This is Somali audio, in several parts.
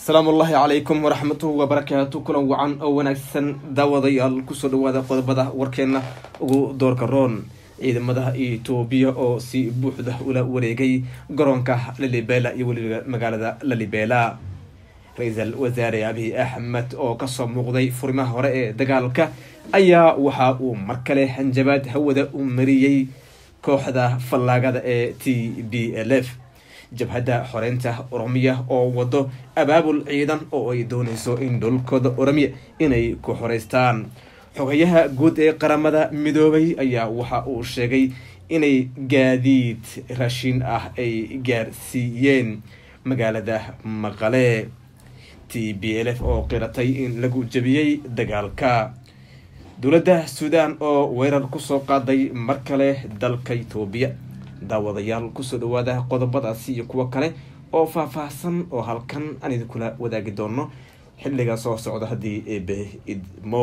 asalaamu ullaahi calaykum waraxmatuhu wabarakaatu kulan wacan oo wanaagsan daawadayaal kusoo dhawaada qodobada warkeena ugu doorka roon ciidamada etoobiya oo si buuxda ula wareegay garoonka lalibela iyo weliba magaalada lalibela ra-iisul wasaare abiy axmed oo kasoo muuqday furimaha hore ee dagaalka ayaa waxa uu mar kale hanjabaad hawada u mariyey kooxda fallaagada ee t b l f jabhadda xoreynta oromiya oo wado abaabul ciidan oo ay dooneyso in dhulkooda oromiya inay ku xoreystaan xogayaha guud ee qaramada midoobay ayaa waxa uu sheegay inay gaadiid raashin ah ay gaarsiiyeen magaalada maqale t b l f oo qiratay in lagu jabiyey dagaalka dowladda suudaan oo weerar kusoo qaaday mar kale dalka etoobiya daawadayaal kusoo dhawaada qodobadaasi iyo kuwo kale oo faah-faahsan oo halkan aan idinkula wadaagi doono xilliga soo socda haddii eebe idmo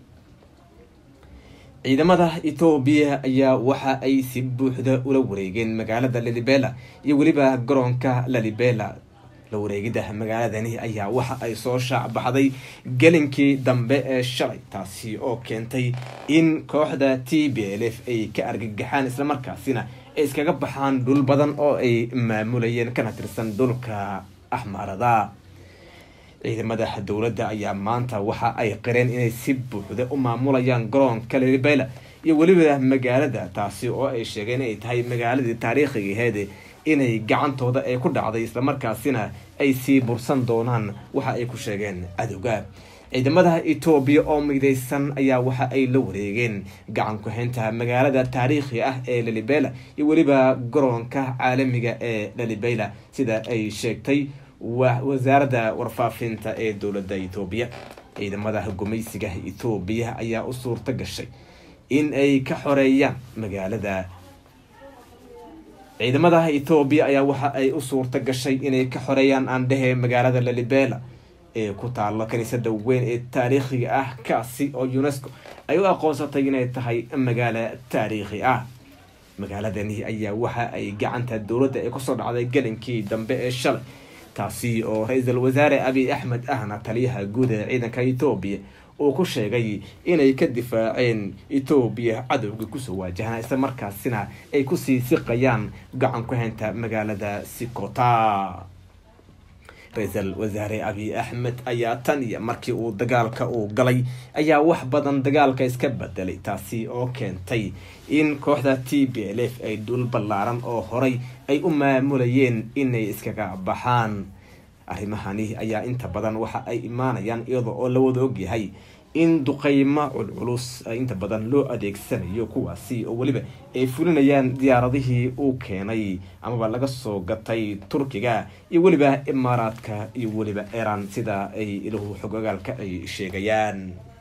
ciidamada etoobiya ayaa waxa ay si buuxda ula wareegeen magaalada lalibela iyo weliba garoonka lalibela la wareegida magaaladani ayaa waxa ay soo shaacbaxday gelinkii dambe ee shalay taasi oo keentay in kooxda t b l f ay ka argagaxaan islamarkaasina ay iskaga baxaan dhul badan oo ay maamulayeen kana tirsan dhulka axmaarada ciidamada dowladda ayaa maanta waxa ay qireen inay si buuxda u maamulayaan garoonka lalibela iyo weliba magaalada taasi oo ay sheegeen inay tahay magaaladii taariikhigaheed inay gacantooda ay ku dhacday islamarkaasina ay sii bursan doonaan waxa ay ku sheegeen cadowga ciidamada etoobiya oo mideysan ayaa waxa ay la wareegeen gacan ku-haynta magaalada taariikhi ah ee lalibela iyo weliba garoonka caalamiga ee lalibela sida ay sheegtay wasaaradda warfaafinta ee dowladda etoobiya ciidamada gumaysiga etoobiya ayaa u suurto gashay in ay ka xoreeyaan magaalada ciidamada etoobiya ayaa waxa ay u suurto gashay inay ka xoreeyaan aandhehe magaalada lalibela ee ku taalo kaniisada weyn ee taariikhiga ah kaasi oo unesco ay u aqoonsatay inay tahay magaalo taariikhi ah magaaladani ayaa waxa ay gacanta dowladda ee kusoo dhacday gelinkii dambe ee shalay taasi oo ra-iisul wasaare abiy axmed ahna taliyaha guud ee ciidanka etoobiya uu ku sheegay inay ka difaaceen etoobiya cadowga kusoo waajahana isla markaasina ay kusii siqayaan gacan ku haynta magaalada sikota ra-iisul wasaare abiy axmed ayaa tan iyo markii uu dagaalka uu galay ayaa wax badan dagaalka iska bedelay taasi oo keentay in kooxda t b l f ay dhul ballaaran oo horay ay u maamulayeen inay iskaga baxaan arrimahani ayaa inta badan waxa ay imaanayaan iyada oo la wada ogyahay in duqeymo culculus inta badan loo adeegsanayo kuwaasi oo weliba ay fulinayaan diyaaradihii uu keenay amaba laga soo gatay turkiga iyo weliba imaaraadka iyo weliba iran sida ay ilahu xogogaalka ay sheegayaan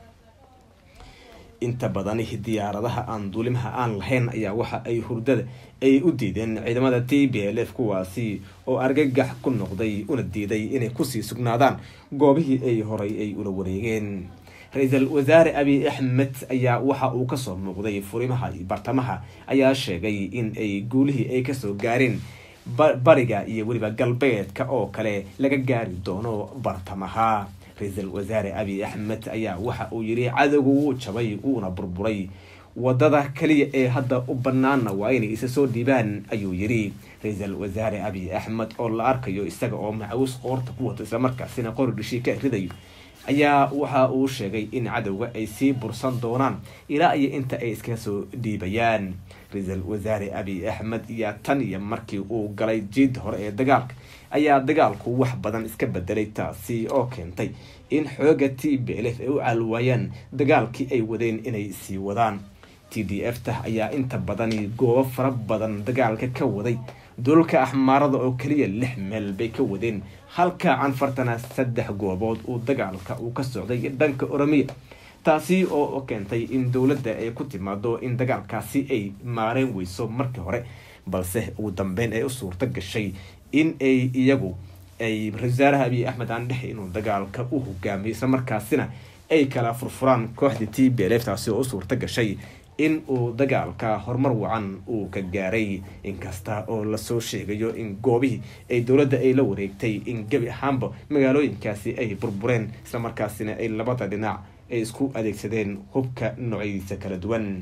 inta badani diyaaradaha aan duulimaha aan lahayn ayaa waxa ay hurdada ay u diideen ciidamada t b l f kuwaasi oo argagax ku noqday una diiday inay kusii sugnaadaan goobihii ay horay ay ula wareegeen ra-iisul wasaare abiy axmed ayaa waxa uu kasoo muuqday furimaha bartamaha ayaa sheegay in ay guulihii ay kasoo gaareen bariga iyo weliba galbeedka oo kale laga gaari doono bartamaha ra-iisul wasaare abiy axmed ayaa waxa uu yiri cadowga wuu jabay wuuna burburay wadada kaliya ee hadda u banaana waa inay isa soo dhiibaan ayuu yiri ra-iisul wasaare abiy axmed oo la arkayo isaga oo macawus qoorta ku wato islamarkaasina qori dhishii ka ridayo ayaa waxa uu sheegay in cadowga ay sii bursan doonaan ilaa iyo inta ay iskaga soo dhiibayaan ra-iisul wasaare abiy axmed iyo tan iyo markii uu galay jiid hore ee dagaalka ayaa dagaalku wax badan iska bedelay taasi oo keentay in xooga t b l f ay u caalwaayaan dagaalkii ay wadeen inay sii wadaan t d f ta ayaa inta badani goobo fara badan dagaalka ka waday dulka axmaarada oo keliya lix meel bay ka wadeen halka canfartana saddex goobood uu dagaalka uu ka socday dhanka oromiya taasi oo keentay in dowladda ay ku timaado in dagaalkaasi ay maareen weyso markii hore balse ugu dambeyn ay u suurto gashay in ay iyagu ay ra-isul wasaaraha abiy axmed aan dhexe inuu dagaalka u hogaamiyo isla markaasina ay kala furfuraan kooxda t b l f taasi oo u suurto gashay in uu dagaalka horumar wacan uu ka gaaray inkasta oo lasoo sheegayo in goobihii ay dowladda ay la wareegtay in gebi ahaanba magaalooyinkaasi ay burbureen islamarkaasina ay labada dhinac ay isku adeegsadeen hubka noocyadiisa kala duwan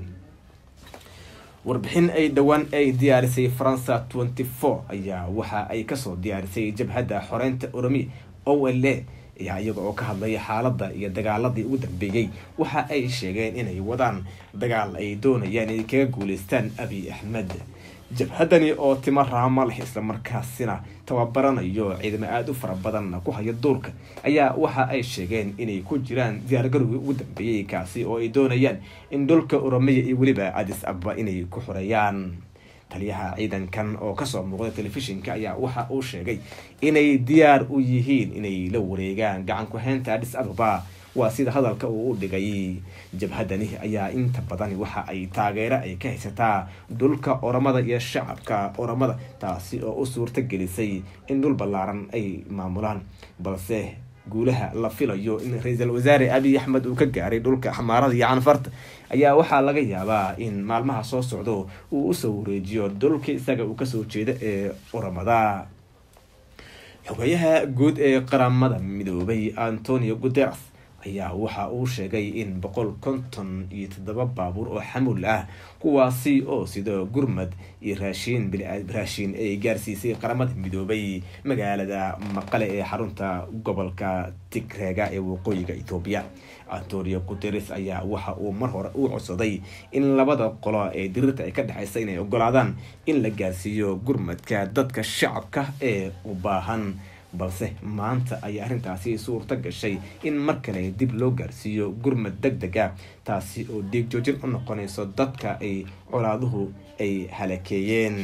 warbixin ay dhowaan ay diyaarisay faransa tenty four ayaa waxa ay kasoo diyaarisay jabhadda xoreynta oromi o l a ayaa iyaga oo ka hadlaya xaaladda iyo dagaaladii ugu dambeeyey waxa ay sheegeen inay wadaan dagaal ay doonayaan inay kaga guuleystaan abiy axmed jabhadani oo timo raama leh islamarkaasina tababaranayo ciidamo aada u fara badan ku haya duurka ayaa waxa ay sheegeen inay ku jiraan diyaargarowgii ugu dambeeyey kaasi oo ay doonayaan in dhulka oromiya iyo weliba adis ababa inay ku xoreeyaan taliyaha ciidankan oo kasoo muuqda telefishinka ayaa waxa uu sheegay inay diyaar u yihiin inay la wareegaan gacan ku-heynta adis ababa waa sida hadalka uu u dhigay jabhadani ayaa inta badani waxa ay taageero ay ka haysataa dhulka oramada iyo shacabka oramada taasi oo u suurta gelisay in dhul ballaaran ay maamulaan balse guulaha la filayo in ra-iisul wasaare abiy axmed uu ka gaaray dhulka xamaarada iyo canfarta ayaa waxaa laga yaabaa in maalmaha soo socdo uu usoo wareejiyo dhulka isaga uu kasoo jeeda ee oramada xogayaha guud ee qaramada midoobay antonio guteres ayaa waxa uu sheegay in boqol konton iyo toddoba baabuur oo xamuul ah kuwaasi oo sida gurmad iyo raashiin raashiin ay gaarsiisay qaramada midoobay magaalada maqale ee xarunta gobolka tigreega ee waqooyiga etoobiya antonio guteres ayaa waxa uu mar hore u codsaday in labada qolo ee diriirta ay ka dhexeysa inay ogolaadaan in la gaarsiiyo gurmadka dadka shacabka ee u baahan balse maanta ayaa arrintaasi suurto gashay in mar kale dib loo gaarsiiyo gurmad deg deg a taasi oo dhiig joojin u noqonayso dadka ay colaaduhu ay halakeeyeen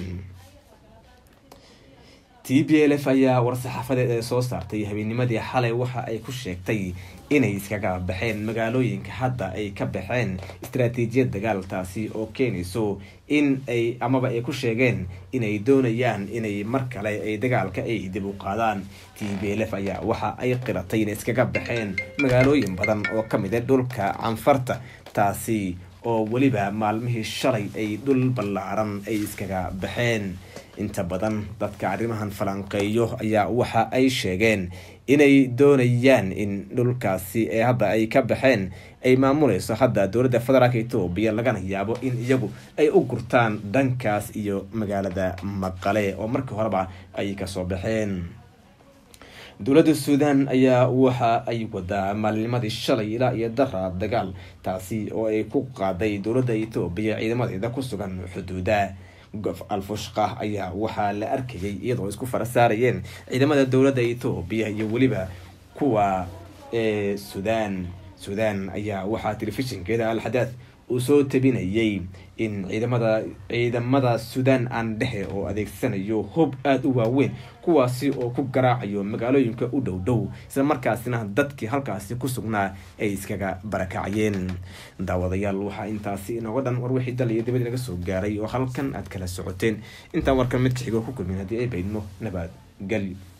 t b l f ayaa war-saxaafadeed ee soo saartay habeenimadii xalay waxa ay ku sheegtay inay iskaga baxeen magaalooyinka hadda ay ka baxeen istaraatiijiyad dagaal taasi oo keenayso in ay amaba ay ku sheegeen inay doonayaan inay mar kale ay dagaalka ay dib u qaadaan t b l f ayaa waxa ay qiratay inay iskaga baxeen magaalooyin badan oo ka mid a dhulka canfarta taasi oo weliba maalmihii shalay ay dhul ballaaran ay iskaga baxeen inta badan dadka arrimahan falanqeeyo ayaa waxa ay sheegeen inay doonayaan in dhulkaasi ee hadda ay ka baxeen ay maamuleyso hadda dowladda federaalk etoobiya lagana yaabo in iyagu ay u gurtaan dhankaas iyo magaalada maqale oo markii horeba ay kasoo baxeen dowladda suudan ayaa waxa ay wadaa maalinimadii shalay ilaa iyo dara dagaal taasi oo ay ku qaaday dowladda etoobiya ciidamadeeda ku sugan xuduuda gof alfushqa ayaa waxaa la arkayay iyadoo isku fara saarayeen ciidamada dowladda etoobiya iyo weliba kuwa ee sudan sudan ayaa waxaa telefishinkeeda alxadaad uu soo tabinayay in ciidamada ciidamada sudan aan dhexe oo adeegsanayo hub aada u waaweyn kuwaasi oo ku garaacayo magaalooyinka u dhow dhow isla markaasina dadkii halkaasi ku sugnaa ay iskaga barakacayeen daawadayaal waxaa intaasi inooga dhan war wixii dal iyo dibad inaga soo gaaray oo halkan aad kala socoteen intaan warkan mid ka xigo ku kulmin haddii ay baydno nabad gelyo